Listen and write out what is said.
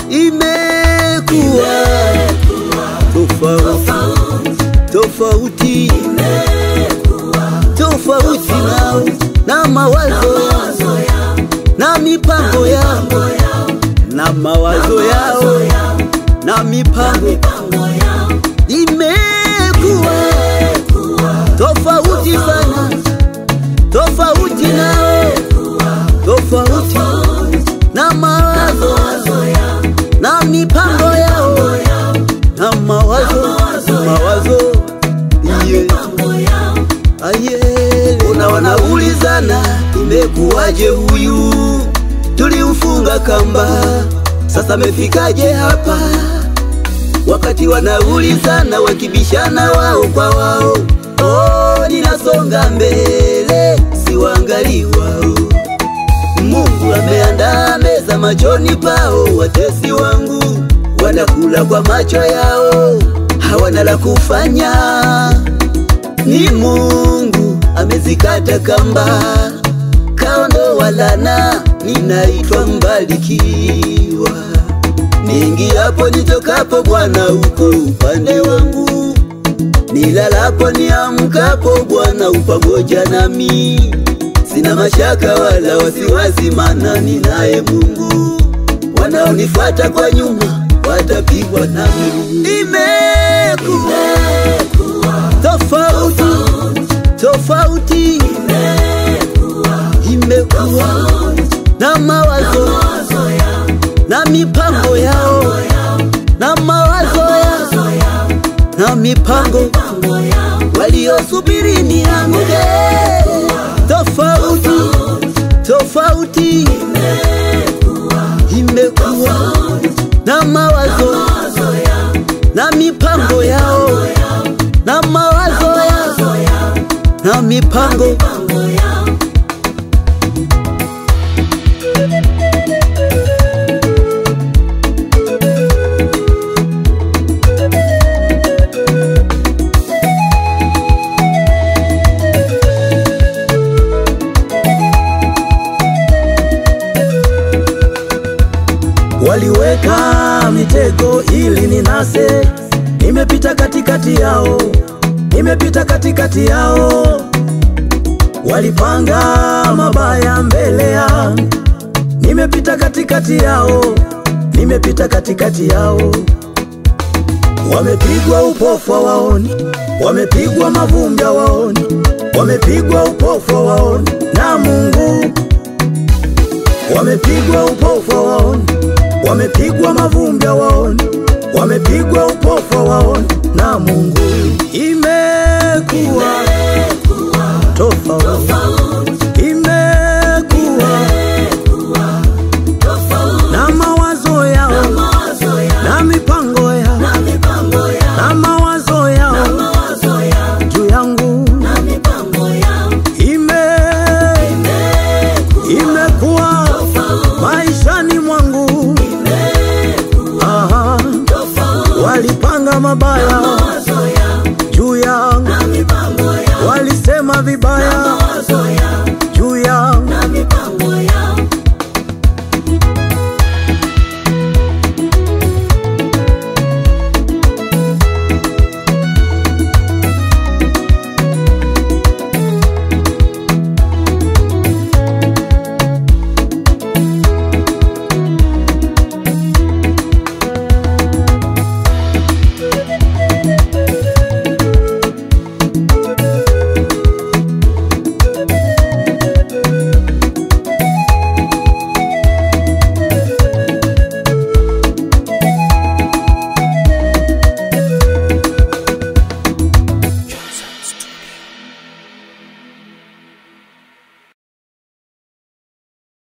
imekuwa tofauti tofauti tofauti nao na mawazo na mipango yao na mawazo yao na mipango imekuwa tofauti sana tofauti nao tofauti na mawazo na mipango yao na mawazo mawazo yetu aye una wanaulizana imekuwaje huyu tulimfunga kamba sasa amefikaje hapa wakati wanaulizana wakibishana wao kwa wao oh, ninasonga mbele siwangali wao Mungu ameandaa meza machoni pao, watesi wangu wanakula kwa macho yao, hawana la kufanya. Ni Mungu amezikata kamba, kaondoa laana, ninaitwa mbarikiwa. Niingiapo nitokapo, Bwana uko upande wangu, nilalapo niamkapo, Bwana upamoja nami. Sina mashaka wala wasiwasi, maana ninaye Mungu. Wanaonifuata kwa nyuma watapigwa na miguu. Imekuwa tofauti tofauti, imekuwa na mawazo na mipango yao na mawazo yao na mipango waliosubiri nianguke tofauti tofauti imekuwa na mawazo na mipango yao na mawazo yao na mipango Waliweka mitego ili ninase, nimepita katikati yao, nimepita katikati yao. Walipanga mabaya mbele yangu, nimepita katikati yao, nimepita katikati yao. Wamepigwa upofu waoni, wamepigwa mavumbi waoni, wamepigwa upofu waoni na Mungu, wamepigwa upofu waoni wamepigwa mavumbi waoni, wamepigwa upofu waoni na Mungu. Imekuwa tofauti